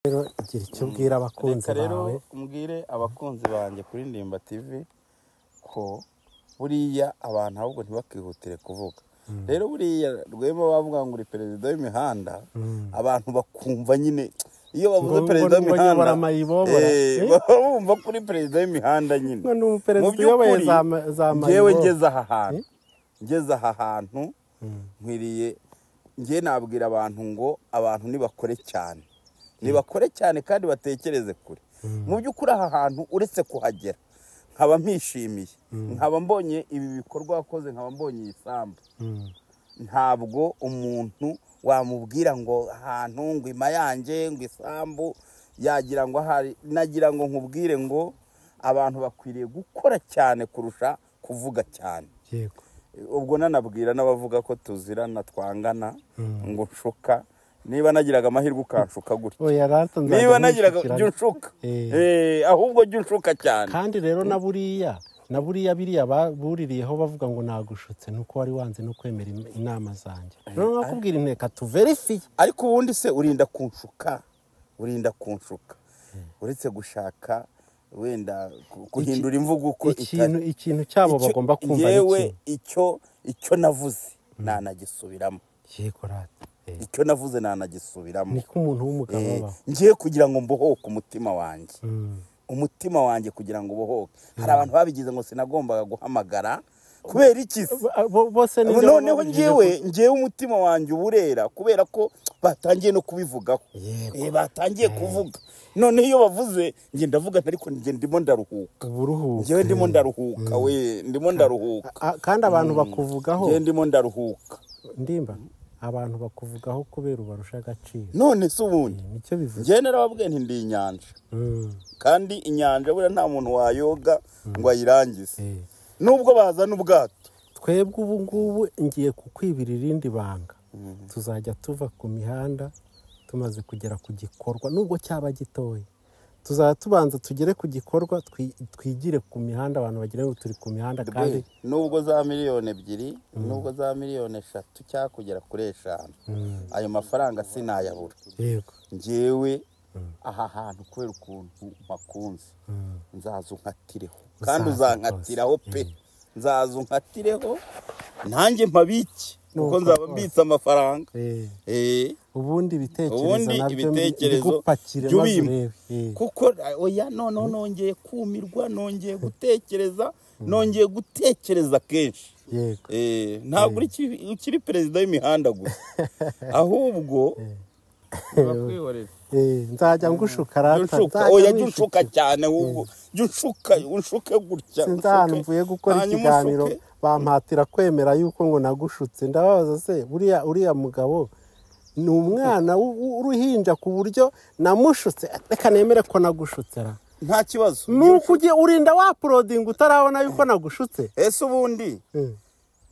rero igihe cyo ubwira abakunzi reka rero bawe mbwire abakunzi banjye kuri ndimba tv ko buriya abantu ahubwo ntibakihutire kuvuga rero buriya rwema bavuga ngo uri perezida w'imihanda abantu bakumva nyine iyo bavuze Ngo- perezida ngo- ngo w'imihanda nyobora amayobora. eh, Eh? baba bumva ko uri perezida w'imihanda nyine Ngo ni umuperezida Mu by'ukuri, uyoboye za ma- za njyewe mayoboro. ngeze aha hantu ngeze aha hantu nkwiriye njye nabwira abantu ngo abantu nibakore cyane nibakore cyane kandi batekereze kure mu by'ukuri aha hantu uretse kuhagera nkaba mpishimiye nkaba mbonye ibi bikorwa wakoze nkaba mbonye iyi sambu Mm. ntabwo umuntu wamubwira ngo ahantu ngo ima yanjye ngo isambu yagira ngo ahari nagira ngo nkubwire ngo abantu bakwiriye gukora cyane kurusha kuvuga cyane yego ubwo nanabwira n'abavuga ko tuzirana twangana ngo nshuka niba nagiraga amahirwe ukanshuka gutya oya rata nzajya niba nagiraga nishyikirana. jya unshuka Eh. Eh, ahubwo jya unshuka cyane kandi rero na buriya na buriya biriya ba- buririyeho bavuga ngo nagushutse nuko wari wanze no kwemera im- inama zanjye rero nakubwira inteka tuverifiye ariko ubundi se urinda kunshuka urinda kunshuka uretse gushaka wenda ku- guhindura imvugo uko ikintu itari. ikintu cyabo Icyo- bagomba kumva ni yewe iki icyo icyo navuze nanagisubiramo yego rata Eh, icyo navuze nanagisubiramo niko umuntu w'umugabo abaho ngiye kugira ngo mbohoke umutima wanjye Mm. umutima wanjye kugira ngo ubohoke hari abantu babigize ngo sinagombaga guhamagara kubera iki se Bo- bo- bose nibyo noneho bababujije ngewe ngewe umutima wanjye uburera kubera ko batangiye no kubivugaho Yego. Eh, batangiye kuvuga noneho iyo bavuze njye ndavuga nti ariko njye ndimo ndaruhuka ko uburuhuka. ngewe ndimo ndaruhuka we ndimo ndaruhuka A- kandi abantu bakuvugaho ngewe ndimo ndaruhuka ndimba abantu bakuvugaho kubera ubarusha agaciro none se ubundi nicyo bivuze ngewe narababwiye nti ndi inyanja Mm. kandi inyanja buriya nta muntu wayoga ngo ayirangize Eh. nubwo bazana ubwato twebwe ubu ngubu ngiye kukwibira irindi banga tuzajya tuva ku mihanda tumaze kugera ku gikorwa nubwo cyaba gitoya tuzajya tubanza tugere ku gikorwa twi- twigire ku mihanda abantu bagira ngo turi ku mihanda kandi Be, nubwo za miliyoni ebyiri nubwo za miliyoni eshatu cyangwa kugera kuri eshanu ayo mafaranga sinayabura yego ngewe aha hantu kubera ukuntu makunze nzaza unkatireho kandi Uzaza uzankatiraho rwose, pe nzaza unkatireho nanjye mpabiki kuko nzaba mbitse amafaranga Eh, Eh, ubundi ibitekerezo ubundi nabyo ibitekerezo mbigupakire maze by'ubimpa urebe Eh, kuko eh, oya noneho nongeye kumirwa nongeye gutekereza nongeye gutekereza kenshi yego Eh, ntabwo uri ki- ukiri perezida w'imihanda gusa ahubwo urakwihorera Eh, nzajya ngushuka rata unshuka nzajya oya jya nkwishukira. unshuka cyane ahubwo jya unshuka unshuke gutya sinzi unshuke. ahantu mvuye gukora Hanyuma ikiganiro unshuke. bampatira kwemera yuko ngo nagushutse ndababaza se buriya uriya mugabo ni umwana w- w- w'uruhinja ku buryo namushutse reka nemere ko nagushutse ra nta kibazo ni uko ugiye urinda wapurodinga utarabona yuko nagushutse ese ubundi Eh,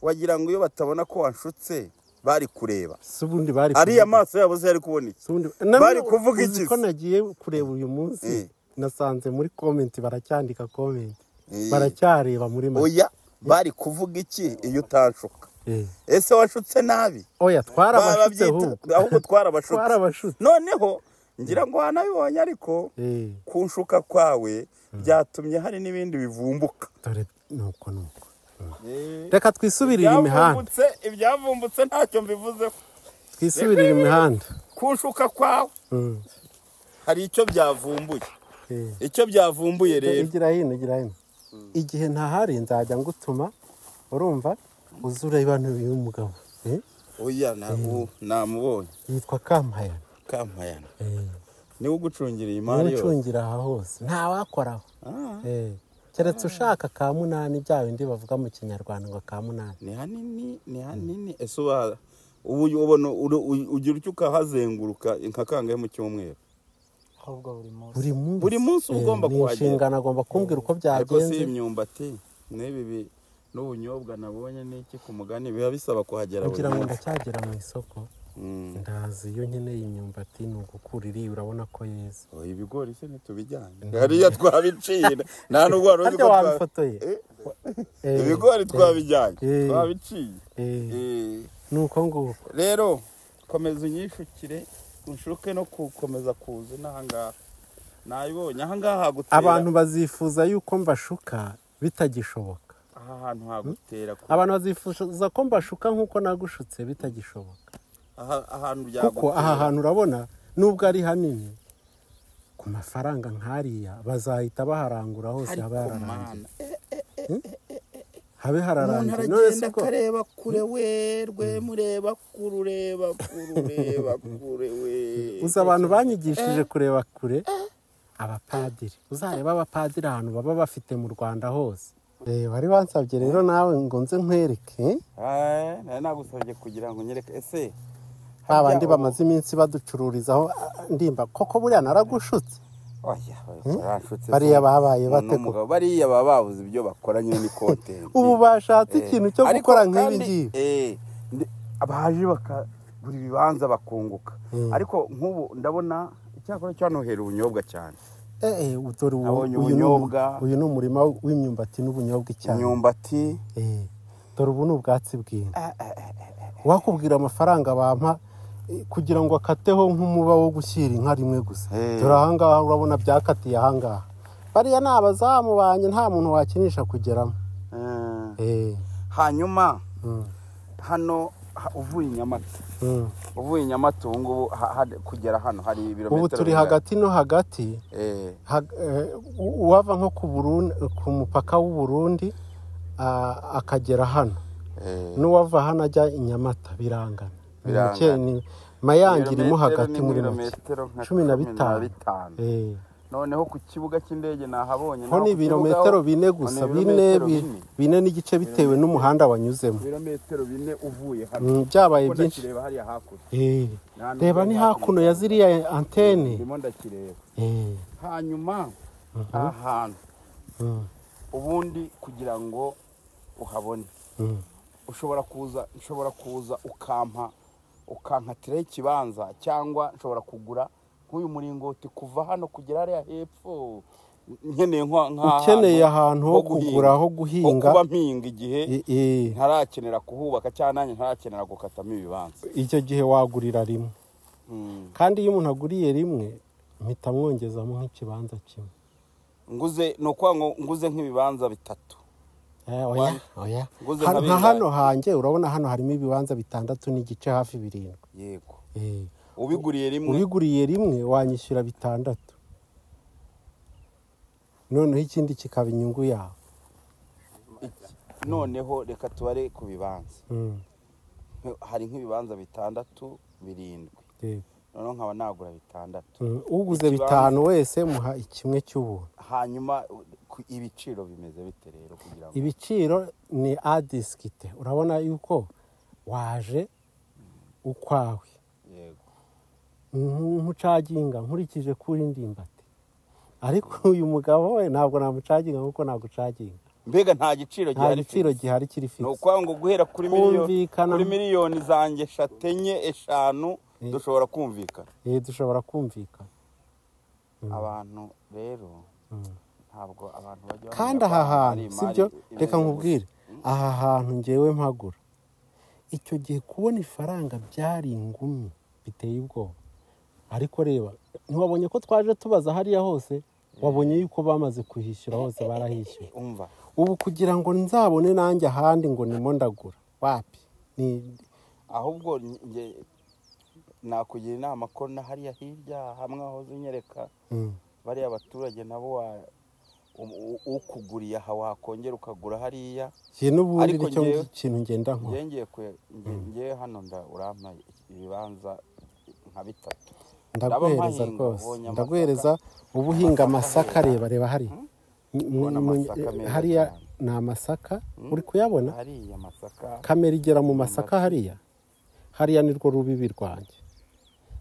wagira ngo iyo batabona ko wanshutse bari kureba si ubundi bari ariya maso yabo se yari kubona iki si ubundi- Na- bari kuvuga uzi iki ko se? nagiye kureba uyu munsi Eh. nasanze muri komenti baracyandika komenti Eh. baracyareba muri make oya bari kuvuga iki iyo utanshuka Eh. ese washutse nabi oya twarabashutse ahubwo Barabyita- ahubwo twarabashutse Twarabashutse. noneho ngira ngo wanabibonye ariko Eh. kunshuka kwawe byatumye hari n'ibindi bivumbuka dore nuko nuko reka twisubirire imihanda Ibyavumbutse- ibyavumbutse ntacyo mbivuzeho twisubirire imihanda kunshuka kwawe Mm. hari icyo byavumbuye Eh. icyo byavumbuye rero igira hino igira hino igihe ntahari nzajya ngutuma urumva uze ureba n'uyu mugabo Eh, oya ntabwo namubonye yitwa kampayana kampayana Eh, niwe ugucungira iyi mari yose n'ucungira aha hose ntawakoraho Ah, Eh, keretse ushaka ka munani bya bindi bavuga mu kinyarwanda ngo ka munani ni hanini ni hanini ese uba ubu ubona uru- u- ugira icyo ukahazenguruka nka kangahe mu cyumweru ahubwo buri munsi buri munsi Buri munsi uba Eh, ugomba ni kuhagera. inshingano agomba kumbwira uko ariko si byagenze imyumbati n'ibi bi- n'ubunyobwa nabonye n'iki ku mugani biba bisaba kuhagera buri kugira ngo munsi ndacyagera mu isoko Mm. ndazi iyo nkeneye imyumbati ni ugukura iriya urabona ko yeze Oh, ibigori se ntitubijyanye hariya twabicira nta n'ubwo wari uzi ko harya twa- wabifotoye Eh, Eh, ibigori twabijyanye Eh. twabiciye eh, Eh, nuko nguko rero komeza unyishukire nshoke no gukomeza kuza inahangaha nayibonye ahangaha hagutera abantu bazifuza yuko mbashuka bitagishoboka aha hantu hagutera ku- abantu bazifuza ko mbashuka nk'uko nagushutse bitagishoboka aha- ahantu byagutera kuko aha hantu urabona nubwo ari hanini ku mafaranga nk'ariya bazahita baharangura hose ariko haba yararangiye mana habe umuntu hararangiye none se aragenda ko akareba kure we rwe mureba kure ureba kure ureba kure we uzi abantu banyigishije kureba kure abapadiri uzareba abapadiri ahantu baba bafite mu rwanda hose reba wari wansabye rero nawe ngo nze nkwereke Eh, nari nagusabye kugira ngo nyereke ese ba bandi harya- bamaze iminsi baducururizaho ah, ndimba koko buriya naragushutse Oya, baranshuti Bariya se. babaye Umuntu bate w'umugabo, bariya baba babuze ibyo bakora nyine ni kontensi ubu bashatse ikintu cyo gukora nk'ibi ngibi baje bakagura ibibanza bakunguka ariko nk'ubu ndabona icyakora cyanohera ubunyobwa cyane Eh, eh, dore ubu- Nabonye uyu ni umu- ubunyobwa. uyu ni umurima w'imyumbati n'ubunyobwa icyayi imyumbati Eh, dore ubu ni ubwatsi bw'inka wakubwira amafaranga bampa eh, kugira ngo akateho nk'umuba wo gushyira inka rimwe gusa Eh. dore ahangaha urabona byakatiye ahangaha bariya ni abazamu banjye nta muntu wakinisha kugeramo Eh, Eh, hanyuma mm, hano ha- uvuye inyamata mm. uvuye inyamata ubu ngubu ha- ha- kugera hano hari ibirometero ubu turi bingahe? hagati no hagati Eh, Hag- eh, u- uwava nko ku Burundi- ku mupaka w'u Burundi ah, akagera hano eh. n'uwava hano ajya i Nyamata birangana Ni Birangana. muke- ni- Mayange irimo Ibirometero hagati ni muri make ibirometero nka cumi na bitanu bitanu. Eh, noneho ku kibuga cy'indege nahabonye ho ni ibirometero bine gusa bine bi- bine n'igice bitewe n'umuhanda wanyuzemo ibirometero bine uvuye hano Mm, byabaye Kuko byinshi ndakireba hariya hakurya Eh, Nta nubwo reba ni hakuno ya ziriya antene ndimo ndakireba Eh, hanyuma aha hantu mm, ubundi kugira ngo uhabone mm. ushobora kuza ushobora kuza ukampa ukankatiraho ikibanza cyangwa nshobora kugura nk'uyu muringoti kuva hano kugera hariya hepfo nkeneye nka- nk'ahantu ukeneye ahantu ho kugura guhinga. ho ho guhinga kuba mpinga igihe eh, eh, ntarakenera kuhubaka cyangwa nanjye ntarakenera gukatamo ibibanza icyo gihe wagurira rimwe kandi iyo umuntu aguriye rimwe mpita mwongezamo nk'ikibanza kimwe nguze ni ukuvuga ngo nguze nk'ibibanza bitatu Eh, oya oya Nguze Hano- nka nka bingahe? hano hanjye urabona hano harimo ibibanza bitandatu n'igice hafi birindwi yego Eh, ubiguriye rimwe ubiguriye rimwe wanyishyura bitandatu noneho ikindi kikaba inyungu yawe iki- noneho reka tubare ku bibanza Mm, hari nk'ibibanza bitandatu birindwi yego. noneho nkaba nagura bitandatu Mm, uguze Ikibanza- bitanu wese muha ikimwe cy'ubuntu hanyuma ku- ibiciro bimeze bite rero kugira ngo ibiciro ni adisikite urabona yuko waje ukwawe yego nk'umucaginga nkurikije kuri ndimbati ariko uyu mugabo we ntabwo namucaginga kuko nagucaginga mbega nta giciro nta gihari giciro fix. gihari kiri ni fisi ukuvuga ngo guhera kuri miliyoni Kumvikana. kuri miliyoni zanjye eshatu enye eshanu Eh. dushobora kumvikana dushobora kumvikana abantu rero ntabwo abantu bajya kandi bamenya aha ko hari hantu imari sibyo imeze reka gutya. nkubwire aha hantu ngewe mpagura icyo gihe kubona ifaranga byari ingumi biteye ubwoba ariko reba ntiwabonye ko twaje tubaza hariya hose wabonye yuko bamaze kuhishyura hose barahishyuye umva ubu kugira ngo nzabone nanjye ahandi ngo nimo ndagura wapi ni ahubwo njye nakugira inama ko na hariya hirya hamwe wahoze unyereka Mm. bariya baturage nabo wa- u- u- ukuguriye aha wakongera ukagura hariya Jye n'ubundi Ariko nicyo njyewe- kintu ngenda njye nkora ngiye kwe- nge- ngewe hano nda urampa ibibanza nka bitatu ndaguhereza ndabahinga, rwose ubonye amasaka. ndaguhereza uba uhinga amasaka reba reba hariya Mu- mu- Ubona mu- amasaka meza hariya cyane. ni amasaka uri kuyabona hariya amasaka kamera igera mu masaka hariya hariya ni rwo rubibi rwanjye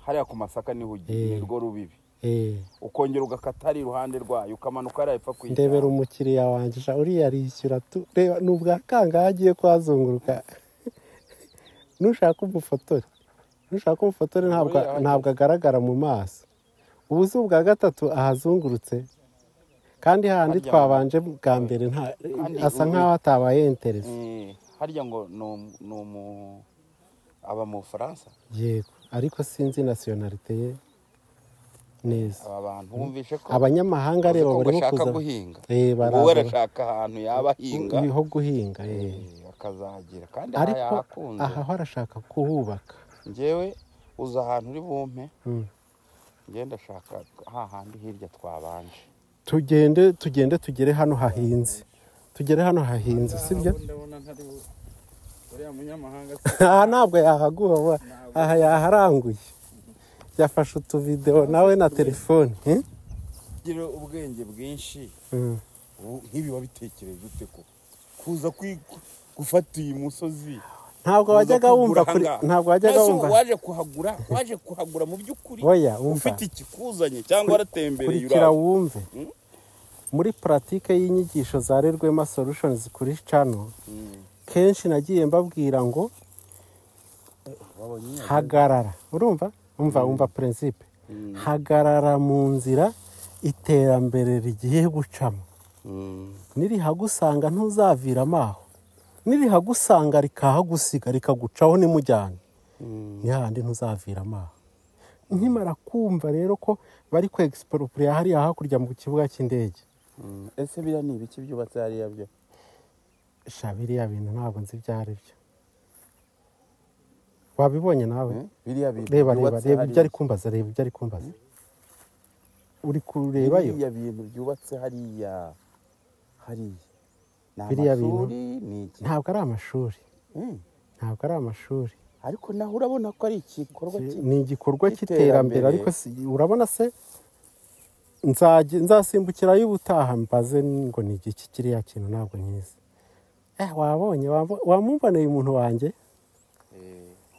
hariya ku masaka niho ugiye Eh. ni rwo rubibi Eh, ukongera ugakata hariya iruhande rwayo ukamanuka hariya epfo kuyijyana ndebera umukiriya wanjye sha uriya arishyura tu reba ni ubwa kangahe agiye kuhazunguruka nushaka umufotore nushaka umufotore ntabwo Uriya- ntabwo agaragara mu maso ubu si ubwa gatatu ahazungurutse kandi hahandi Harya- twabanje bwa mbere nta- Kandi asa ubu- nkaho atabaye interesi Eh, harya ngo ni umu- ni umu aba mu bufaransa yego ariko sinzi nasiyonarite ye neza aba bantu bumvishe ko abanyamahanga bazi reba ko barimo bashaka kuza guhinga Eh, baraza- wowe arashaka ahantu yaba ahinga ibiho guhinga eh. eh, akazagira kandi aha ariko yahakunze aha ho arashaka kuhubaka njyewe uza ahantu uri bumpe Mm. njye ndashaka hahandi hirya twabanje tugende tugende tugere hano hahinze tugere hano hahinze sibyo ndabona ntari bu- uriya munyamahanga aha ntabwo yahaguha wa- aha yaharanguye yafashe utuvidewo nawe na telefone eh? gira ubwenge bwinshi Mm. ubu nk'ibi wabitekereje ute ko kuza kwi- gufata iyi musozi ntabwo kuza wajyaga wumva kugura kuri ahangaha. ntabwo wajyaga Mbese wumva waje kuhagura waje kuhagura mu by'ukuri oya umva ufite ikikuzanye cyangwa waratembereye kurikira uraho wumve Mm. muri puratike y'inyigisho za rerwema solutions kuri cano Mm. kenshi nagiye mbabwira ngo hagarara urumva umva umva prinsipe hagarara mu nzira iterambere rigiye gucamo Mm. nirihagusanga ntuzaviramo aho nirihagusanga rikahagusiga rikagucaho nimujyane ni hahandi ntuzaviramo aho nkimara kumva rero ko bari ku egisiporopuliya hariya hakurya mu kibuga cy'indege Mm. ese biriya ni ibiki byubatse hariya byo sha biriya bintu ntabwo nzi ibyo ari byo wabibonye nawe Eh? biriya bintu reba reba byubatse reba ibyo ari hariya kumbaza reba ibyo ari kumbaza uri kurebayo biriya bintu byubatse hariya hariya ni Biriya bintu? amashuri ni iki ntabwo ari amashuri Mm. ntabwo ari amashuri ariko naho urabona ko ari igikorwa Ki- kimwe ni igikorwa cy'iterambere. cy'iterambere ariko si- urabona se nzajya- nzasimbukirayo ubutaha mbaze ngo ni igiki kiriya kintu ntabwo nkizi eh wabonye wambo- wamuboneye umuntu wanjye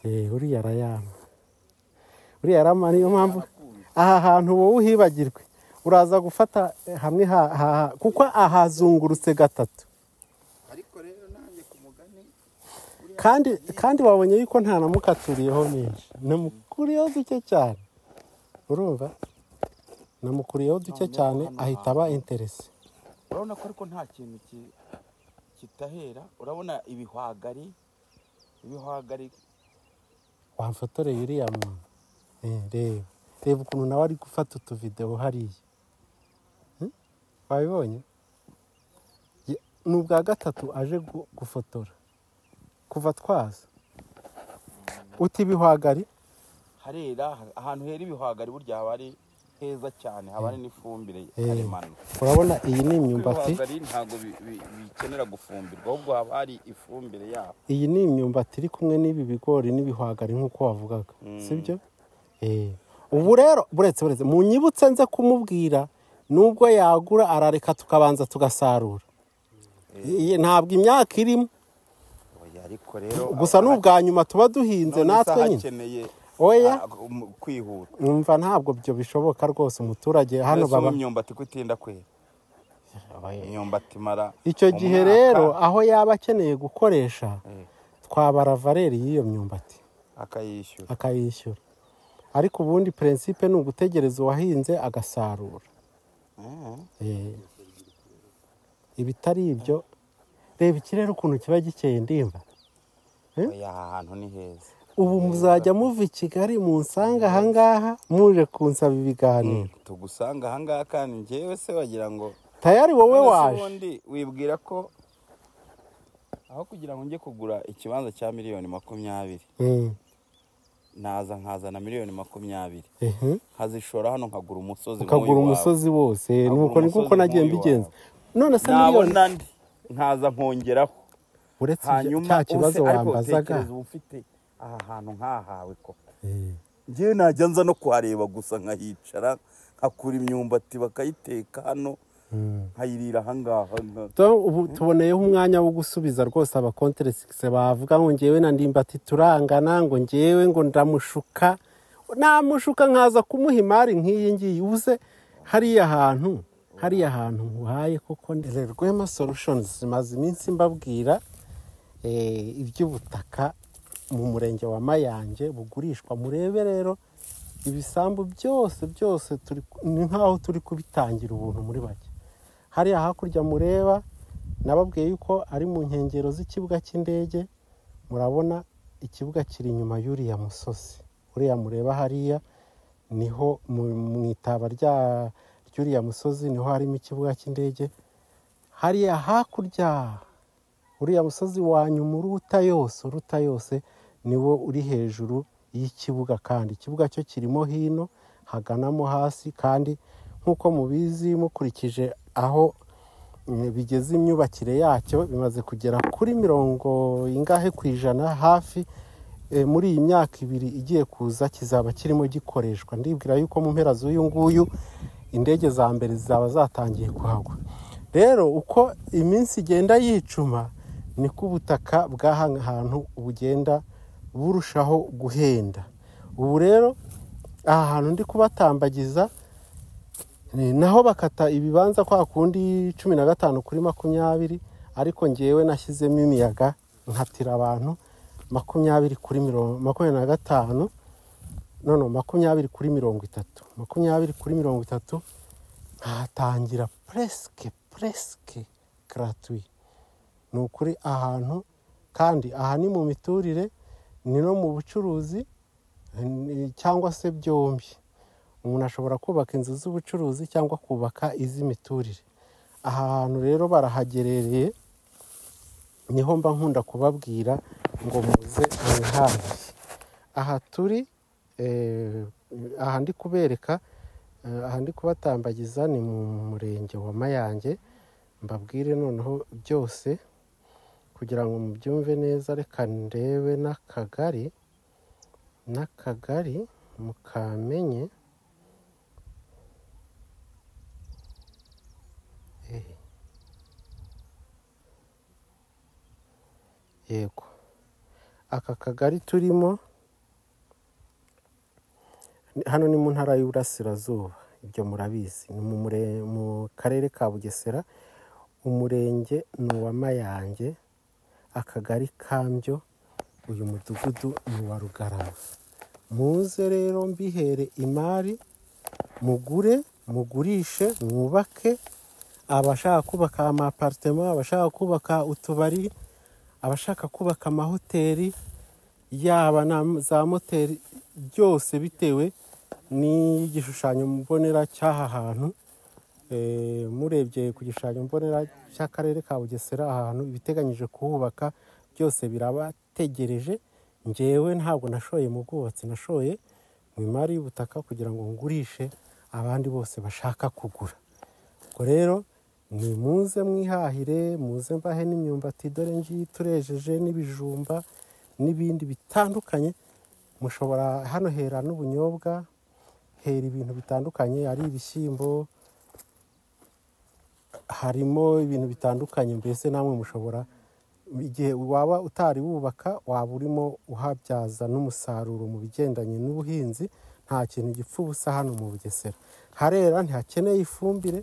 eh uriya arayama uriya arama niyo mpamvu aha hantu wowe uhibagirwe uraza gufata eh, hamwe ha- ha- kuko ahazungurutse gatatu ariko rero nanjye ku mugani kandi kandi wabonye yuko nta namukaturiyeho nyinshi namukuriyeho duke cyane urumva namukuriyeho duke cyane ahita aba interesi urabona ko ariko nta kintu ki- kitahera urabona ibihwagari ibihwagari wamfotoreye uriya muntu Eh, reba reba ukuntu nawe ari gufata utuvidewo hariya Hmm? wabibonye Ye- ni ubwa gatatu aje gu- gufotora kuva twaza uti ibihwagari harera ha- ahantu hera ibihwagari burya haba ari heza cyane haba ari n'ifumbire Eh. karemano urabona iyi ni kuko imyumbati ibihwagari ntabwo bi- bi- bikenera gufumbirwa ahubwo haba hari ifumbire yabo iyi ni imyumbati iri kumwe n'ibi bigori n'ibihwagari nk'uko wavugaga sibyo Eh. ubu rero buretse buretse mu nyibutse nze kumubwira nubwo yagura arareka tukabanza tugasarura Iyi ntabwo imyaka irimo Oya, ariko rero gusa ni ubwa nyuma tuba duhinze none se natwe nyine hakeneye Oya. ah, um- kwihuta numva ntabwo ibyo bishoboka rwose umuturage hano mbese baba imyumbati ko itinda kwera imyumbati imara icyo gihe umwaka, rero aho yaba akeneye gukoresha twabara valeri y'iyo myumbati akayishyura akayishyura ariko ubundi prinsipe ni ugutegereza uwahinze agasarura Eh, ibitari ibyo reba ikirere ukuntu kiba gikeye ndimba Eh? Oya, aha hantu ni heza ubu muzajya muva i kigali munsanga ahangaha muje kunsaba ibiganiro tugusanga ahangaha kandi njyewe se wagira ngo tayari wowe None se waje ubundi wibwira ko aho kugira ngo njye kugura ikibanza cya miliyoni makumyabiri Mm, naza nkazana miliyoni makumyabiri ehe. nkazishora hano nkagura umusozi ukagura nk'uyu wawe. umusozi wose Nkagura nuko ni kuko umusozi nagiye nk'uyu mbigenza none se miliyoni nabona ndi nkaza nkongeraho uretse ibyo, hanyuma cya kibazo use- ariko wambazaga tekereza uba ufite aha hantu nkahawe ko Eh, njyewe najya nza no kuhareba gusa nkahicara nkakura imyumbati bakayiteka hano mm. nkayirira ahangaha nka- Tom, ubu tuboneyeho umwanya wo gusubiza rwose abakonteresigise bavuga ngo ngewe na ndimbati turangana ngo ngewe ngo ndamushuka namushuka nkaza kumuha imari nk'iyi ngiyi ubuze hariya hantu hariya hantu nguhaye koko rwema solutions zimaze iminsi mbabwira eh, iby'ubutaka mu murenge wa mayange bugurishwa murebe rero ibisambu byose byose turi ni nk'aho turi kubitangira ubuntu muri bake hariya hakurya mureba nababwiye yuko ari mu nkengero z'ikibuga cy'indege murabona ikibuga kiri inyuma y'uriya musozi kuriya mureba hariya niho mu mu itaba rya ry'uriya musozi niho harimo ikibuga cy'indege hariya hakurya uriya musozi wa nyuma uruta yose uruta yose niwo uri hejuru y'ikibuga kandi ikibuga cyo kirimo hino haganamo hasi kandi nk'uko mubizi mukurikije aho mm, bigeze imyubakire yacyo bimaze kugera kuri mirongo ingahe ku ijana hafi eh, muri iyi myaka ibiri igiye kuza kizaba kirimo gikoreshwa ndibwira yuko mu mpera z'uyu nguyu indege za mbere zizaba zatangiye kuhagwa rero uko iminsi igenda yicuma niko ubutaka bw'aha hantu bugenda burushaho guhenda ubu rero aha hantu ndi kubatambagiza ni naho bakata ibibanza kwa kundi cumi na gatanu kuri makumyabiri ariko ngewe nashyizemo imiyaga nkatira abantu makumyabiri kuri mirongo makumyabiri na gatanu none makumyabiri kuri mirongo itatu makumyabiri kuri mirongo itatu nkahatangira puresike puresike garatwi ni ukuri ahantu kandi aha ni mu miturire ni no mu bucuruzi ni- cyangwa se byombi umuntu ashobora kubaka inzu z'ubucuruzi cyangwa kubaka iz'imiturire aha hantu rero barahagerereye niho mba nkunda kubabwira ngo muze mwihahire aha turi eh, aha ndi kubereka eh, aha ndi kubatambagiza ni mu murenge wa mayange mbabwire noneho byose kugira ngo mubyumve neza reka ndebe n'akagari n'akagari mukamenye Eh. yego aka kagari turimo ni- hano ni mu ntara y'uburasirazuba ibyo murabizi ni mu mure- mu karere ka bugesera umurenge ni uwa mayange akagari kambyo uyu mudugudu ni uwa rugarama muze rero mbihere imari mugure mugurishe mwubake abashaka kubaka amaparitema abashaka kubaka utubari abashaka kubaka amahoteli yaba na za moteri byose bitewe n'igishushanyo mbonera cy'aha hantu Eh, murebye ku gishushanyo mbonera cy'akarere ka bugesera ahantu ibiteganyije kuhubaka byose birabategereje ngewe ntabwo nashoye mu bwubatsi nashoye mu imari y'ubutaka kugira ngo ngurishe abandi bose bashaka kugura ubwo rero ni muze mwihahire muze mbahe n'imyumbati dore ngiyi turejeje n'ibijumba n'ibindi bitandukanye mushobora hano hera n'ubunyobwa hera ibintu bitandukanye ari ibishyimbo harimo ibintu bitandukanye mbese namwe mushobora igihe waba utari wubaka waba urimo uhabyaza n'umusaruro mu bigendanye n'ubuhinzi nta kintu gipfa ubusa hano mu bugesera harera ntihakeneye ifumbire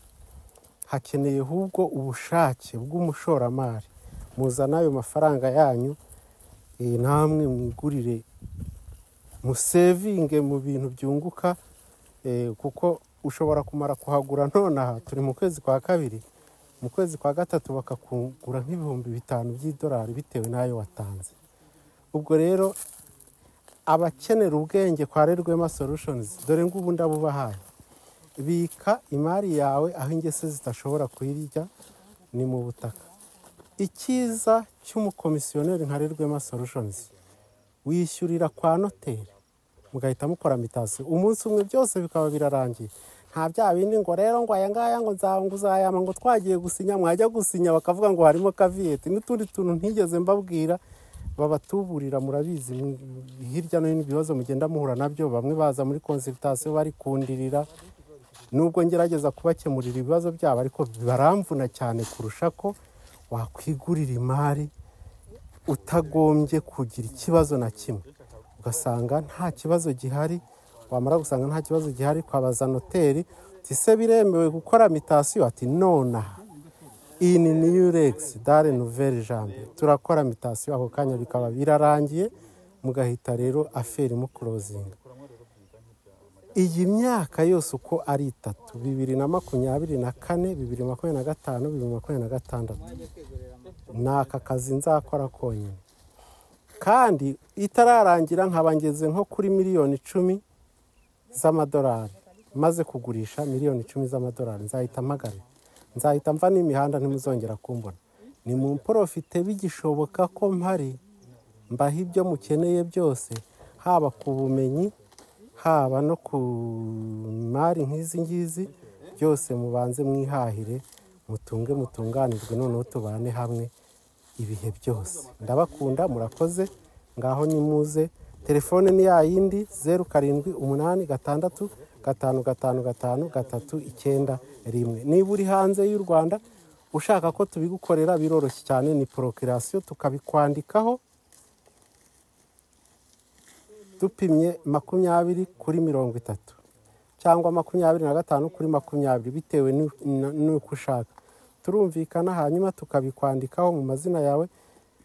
hakeneye ahubwo ubushake bw'umushoramari muzana ayo mafaranga yanyu eh, namwe mwigurire musevinge mu bintu byunguka eh, kuko ushobora kumara kuhagura nonaha turi mu kwezi kwa kabiri mu kwezi kwa gatatu bakakungura nk'ibihumbi bitanu by'idolari bitewe n'ayo watanze ubwo rero abakenera ubwenge kwa rerwema solutions dore ngubu ndabubahaye bika imari yawe aho ingese zidashobora kuyirya ni mu butaka icyiza cy'umukomisiyoneri nka rerwema solutions wishyurira kwa noteri mugahita mukora mitasiyo umunsi umwe byose bikaba birarangiye nta bya bindi ngo rero ngo aya ngaya ngo nzangu uzayama ngo twagiye gusinya mwajya gusinya bakavuga ngo harimo kaviyeti n'utundi tuntu ntigeze mbabwira babatuburira murabizi mu- hirya no hino ibibazo mugenda muhura nabyo bamwe baza muri konsiritasiyo bari kundirira nubwo ngerageza kubakemurira ibibazo byabo ariko baramvuna cyane kurusha ko wakwigurira imari utagombye kugira ikibazo na kimwe ugasanga nta kibazo gihari wamara gusanga nta kibazo gihari kwabaza noteri uti ese biremewe gukora mitasiyo ati nonaha iyi ni niyu regisi dare nuveri jambe turakora mitasiyo ako kanya bikaba birarangiye mugahita rero aferi mukurozinga iyi myaka yose uko ari itatu bibiri na makumyabiri na kane bibiri makumyabiri na gatanu bibiri makumyabiri na gatandatu ni aka kazi nzakora konyine kandi itararangira nkaba ngeze nko kuri miliyoni icumi z'amadolari maze kugurisha miliyoni icumi z'amadolari nzahita mpagare nzahita mva n'imihanda ntimuzongera kumbona ni mu mporofite bigishoboka ko mpari mbaha ibyo mukeneye byose haba ku bumenyi haba no ku mari nk'izi ngizi byose mubanze mwihahire mutunge mutunganirwe noneho tubane hamwe ibihe byose ndabakunda murakoze ngaho nimuze telefone ni ya yindi zeru karindwi umunani gatandatu gatanu gatanu gatanu gatatu icyenda rimwe niba uri hanze y'u rwanda ushaka ko tubigukorera biroroshye cyane ni porokirasiyo tukabikwandikaho dupimye makumyabiri kuri mirongo itatu cyangwa makumyabiri na gatanu kuri makumyabiri bitewe n'u- na- n'uko ushaka turumvikana hanyuma tukabikwandikaho mu mazina yawe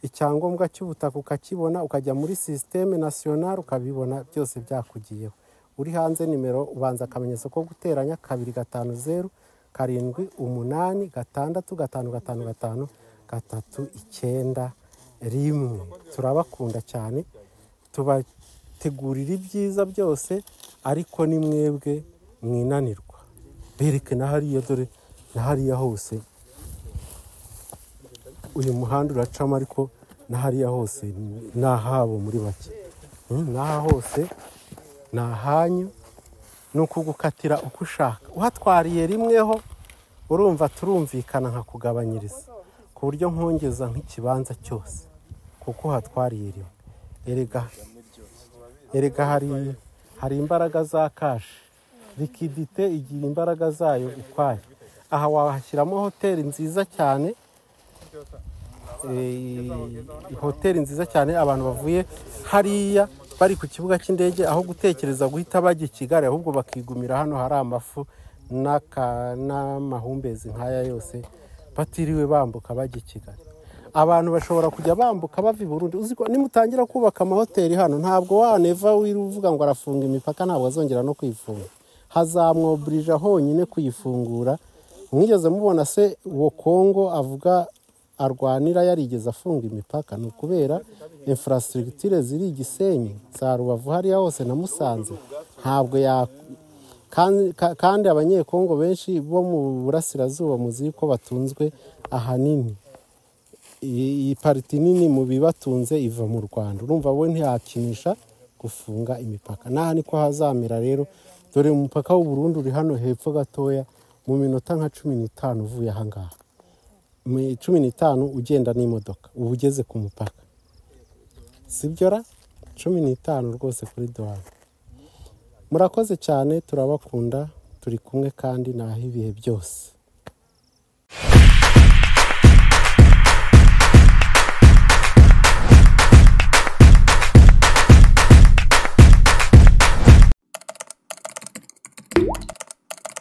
icyangombwa cy'ubutaka ukakibona ukajya muri sisiteme nasiyonari ukabibona byose byakugiyeho uri hanze nimero ubanza akamenyetso ko guteranya kabiri gatanu zeru karindwi umunani gatandatu gatanu gatanu gatanu gatatu icyenda rimwe turabakunda cyane tubategurira ibyiza byose ariko ni mwebwe mwinanirwa bereke na hariya dore na hariya hose uyu muhanda uracamo ariko na hariya hose ni ahabo muri bake Mm, n'aha hose ni ahanyu ni ukugukatira uko ushaka uhatwariye rimweho urumva turumvikana nkakugabanyiriza ku buryo nkongeza nk'ikibanza cyose kuko uhatwariye rimwe erega erega hari hari imbaraga za kashi likidite igira imbaraga zayo ukwayo aha wahashyiramo hoteli nziza cyane eh, hoteli nziza cyane abantu bavuye hariya bari ku kibuga cy'indege aho gutekereza guhita bajya i kigali ahubwo bakigumira hano hari amafu n'aka- n'amahumbezi nk'aya yose batiriwe bambuka bajya i kigali abantu bashobora kujya bambuka bava i burundi uzi ko nimutangira kubaka amahoteli hano ntabwo waneva wiri uvuga ngo arafunga imipaka ntabwo azongera no kuyifunga hazamwoburira honyine kuyifungura mwigeze mubona se uwo kongo avuga arwanira yarigeze afunga imipaka ni ukubera infrastructure ziri i gisenyi za rubavu hariya hose na musanze ntabwo ya kandi- ka- kandi abanyekongo benshi bo mu burasirazuba muzi ko batunzwe ahanini iyi iyi pariti nini mu bibatunze iva mu rwanda urumva we ntiyakinisha gufunga imipaka n'aha niko hazamera rero dore umupaka w'uburundi uri hano hepfo gatoya mu minota nka cumi n'itanu uvuye ahangaha mu cumi n'itanu ugenda n'imodoka uba ugeze ku mupaka sibyo ra cumi n'itanu rwose kuri duwani murakoze cyane turabakunda turi kumwe kandi ni ibihe byose